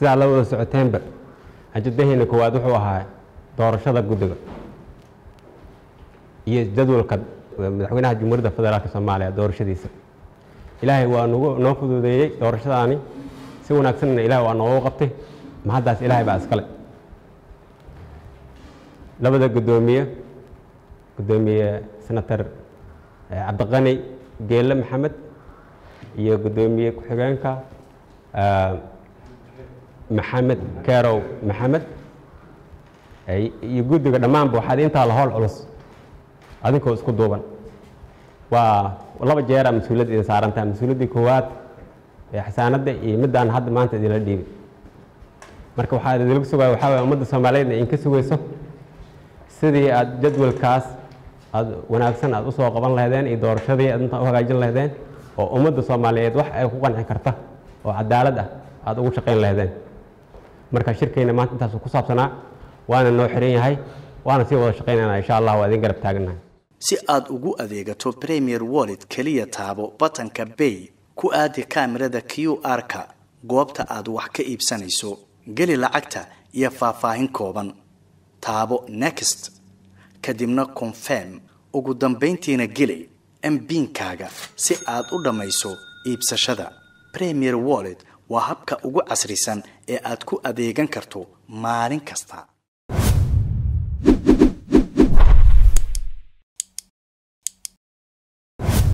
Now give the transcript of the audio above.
sidaa la wada socoteenba ajadaheena koowaad wuxuu ahaa doorashada guddiga iyo jadwalka madaxweynaha jamhuuriyadda federaalk soomaaliya doorashadiisa ilaahay waa nagu noo fududeeyey doorashadaani si wanaagsanna ilahay waa noogu qabtay mahaddaas ilaahay baa iskale labada guddoomiye guddoomiye senator cabdiqani geelle maxamed iyo guddoomiye ku-xigeenka maxamed kerow maxamed iyo guddiga dhammaanba waxaad intaa la howl culus adinkoo isku duuban waa laba jeera mas-uuliyad idin saarantaa mas-uuliyaddii koowaad ee xasaanadda iyo middaan hadda maanta idinla dhiibay marka waxaa idinlagu sugaya waxaa waye ummadda soomaaliyeed idinka sugayso sidii aad jadwalkaas aad wanaagsan aad usoo qaban lahaydeen iyo doorashadii aad intaa u hagaajin lahaydeen oo ummadda soomaaliyeed wax ay ku qanci karta oo cadaalad ah aada ugu shaqayn lahaydeen marka shirkeyna maanta intaasu ku saabsanaa waana noo xiran yahay waana sii wada shaqaynayna insha allah waa idin garab taaganahay si aad ugu adeegato premier wallet keliya taabo batanka bay ku aadi kaamirada q r-ka goobta aad wax ka iibsanayso geli lacagta iyo faahfaahin kooban taabo next kadibna confirm ugu dambayntiina geli mbiinkaaga si aad u dhammayso iibsashada premier wallet waa habka ugu casrisan ee aad ku adeegan karto maalin kasta